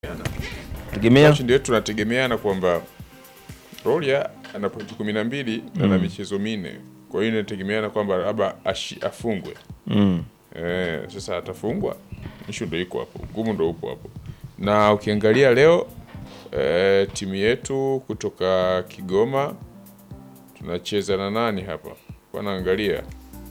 tegemea Ndio tunategemeana kwamba Rolia ana pointi kumi na mbili na ana michezo minne, kwa hiyo inategemeana kwamba labda ashi- afungwe. mm. Eh, sasa atafungwa, ishu ndo iko hapo, ngumu ndo upo hapo. Na ukiangalia leo eh, timu yetu kutoka Kigoma tunacheza na nani hapa? Kwa naangalia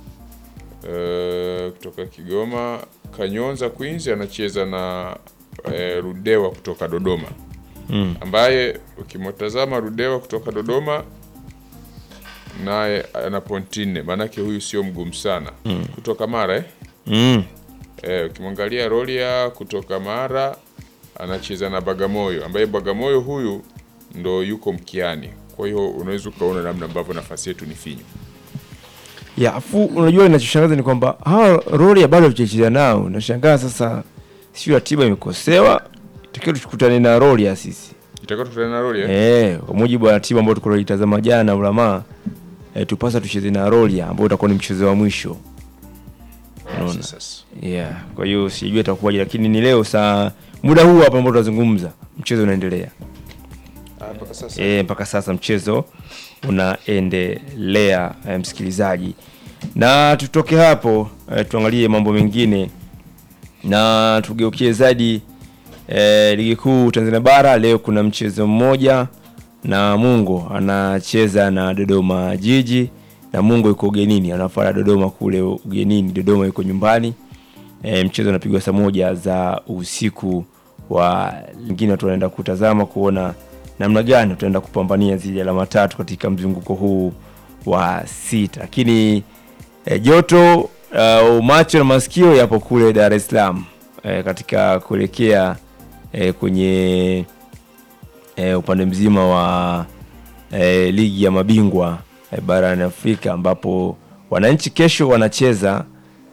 eh, kutoka Kigoma Kanyonza Queens anacheza na eh, Rudewa kutoka Dodoma Mm. ambaye ukimtazama Rudewa kutoka Dodoma naye ana pointi nne, maanake huyu sio mgumu sana kutoka Mara eh? Mm. Eh, ukimwangalia Rolia kutoka Mara anacheza na Bagamoyo ambaye Bagamoyo huyu ndo yuko mkiani. Kwa hiyo unaweza ukaona namna ambavyo nafasi yetu ni finyu. ya afu unajua inachoshangaza ni kwamba hawa roli bado hatujacheza nao nashangaa sasa sio ratiba imekosewa takiwa tukutane na roli ya sisi Itakuwa tukutana na Rolia. eh kwa mujibu wa ratiba ambayo tulitazama jana ulama eh, tupasa tucheze na roli ambao utakuwa ni mchezo wa mwisho unaona Sasa yeah kwa hiyo sijui itakuwaje lakini ni leo saa muda huu hapa ambao tunazungumza mchezo unaendelea Ah, mpaka sasa e, mpaka sasa mchezo unaendelea e, msikilizaji na tutoke hapo e, tuangalie mambo mengine na tugeukie zaidi e, ligi kuu tanzania bara leo kuna mchezo mmoja na mungo anacheza na dodoma jiji na mungo yuko ugenini anafuata dodoma kule ugenini dodoma yuko nyumbani e, mchezo unapigwa saa moja za usiku wa lingine watu wanaenda kutazama kuona namna gani tutaenda kupambania zile alama tatu katika mzunguko huu wa sita lakini e, joto uh, macho na masikio yapo kule dar es salaam e, katika kuelekea e, kwenye e, upande mzima wa e, ligi ya mabingwa e, barani afrika ambapo wananchi kesho wanacheza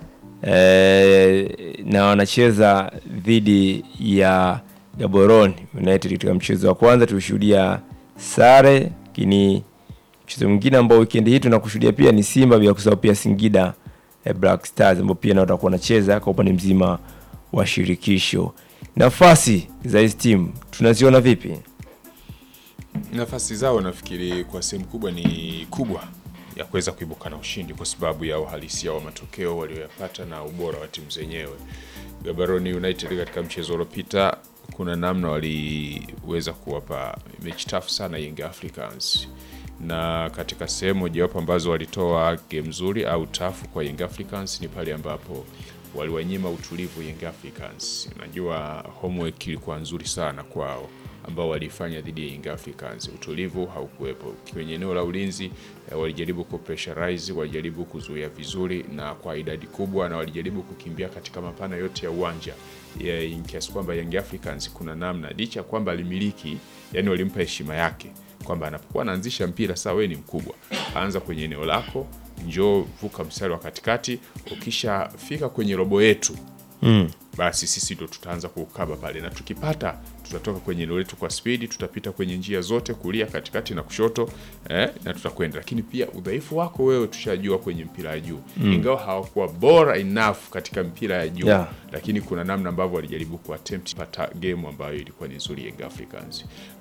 e, na wanacheza dhidi ya Gaborone United katika mchezo wa kwanza tulishuhudia sare, lakini mchezo mwingine ambao weekend hii tunakushuhudia pia ni Simba, bila kusahau pia Singida eh, Black Stars ambao pia nao watakuwa wanacheza kwa upande mzima wa shirikisho. Nafasi za hizi timu tunaziona vipi? nafasi zao nafikiri kwa sehemu kubwa ni kubwa ya kuweza kuibuka na ushindi kwa sababu ya uhalisia wa matokeo walioyapata na ubora wa timu zenyewe. Gaborone United katika mchezo uliopita, kuna namna waliweza kuwapa mechi tafu sana Young Africans, na katika sehemu mojawapo ambazo walitoa game nzuri au tafu kwa Young Africans ni pale ambapo waliwanyima utulivu Young Africans. Unajua homework ilikuwa nzuri sana kwao ambao walifanya dhidi ya Young Africans. Utulivu haukuwepo kwenye eneo la ulinzi eh, walijaribu kupressurize, walijaribu kuzuia vizuri na kwa idadi kubwa, na walijaribu kukimbia katika mapana yote ya uwanja yeah, kiasi kwamba Young Africans kuna namna licha ya kwamba alimiliki, yani walimpa heshima yake kwamba anapokuwa anaanzisha mpira, saa wewe ni mkubwa, anza kwenye eneo lako, njoo vuka mstari wa katikati, ukishafika kwenye robo yetu Mm. basi sisi ndo tutaanza kukaba pale, na tukipata tutatoka kwenye eneo letu kwa spidi, tutapita kwenye njia zote, kulia, katikati na kushoto eh, na tutakwenda. Lakini pia udhaifu wako wewe tushajua kwenye mpira ya juu mm. ingawa hawakuwa bora enough katika mpira ya juu Yeah. lakini kuna namna ambavyo walijaribu kuattempt pata game ambayo ilikuwa ni nzuri Young Africans.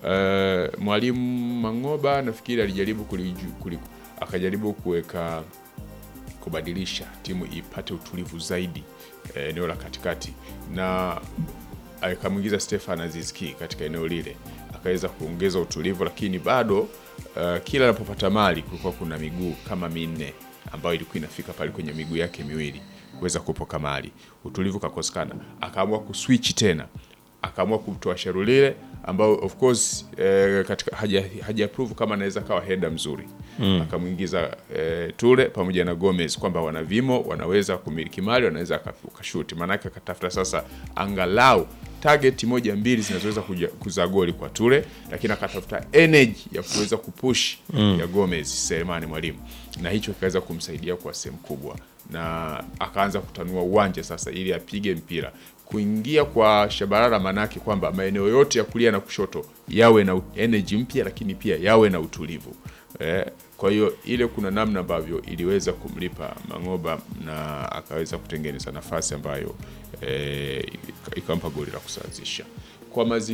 Uh, mwalimu Mangoba nafikiri alijaribu kuliju, kuliku, akajaribu kuweka kubadilisha timu ipate utulivu zaidi eh, eneo la katikati na akamwingiza Stefan Azizki katika eneo lile akaweza kuongeza utulivu, lakini bado uh, kila anapopata mali kulikuwa kuna miguu kama minne ambayo ilikuwa inafika pale kwenye miguu yake miwili kuweza kupoka mali, utulivu kakosekana, akaamua kuswitch tena akaamua kumtoa Sharulile ambao of course eh, katika haja, haja prove kama anaweza kawa header mzuri mm. akamwingiza eh, Ture pamoja na Gomez kwamba wana vimo, wanaweza kumiliki mali, wanaweza akashuti. Maanake akatafuta sasa angalau target moja mbili zinazoweza kuja- kuzaa goli kwa Ture, lakini akatafuta energy ya kuweza kupush mm. ya Gomez Selemani Mwalimu, na hicho kikaweza kumsaidia kwa sehemu kubwa, na akaanza kutanua uwanja sasa ili apige mpira kuingia kwa Shabalala, manake kwamba maeneo yote ya kulia na kushoto yawe na energy mpya, lakini pia yawe na utulivu eh, kwa hiyo ile kuna namna ambavyo iliweza kumlipa Mangoba na akaweza kutengeneza nafasi ambayo eh, ikampa goli la kusawazisha kwa mazi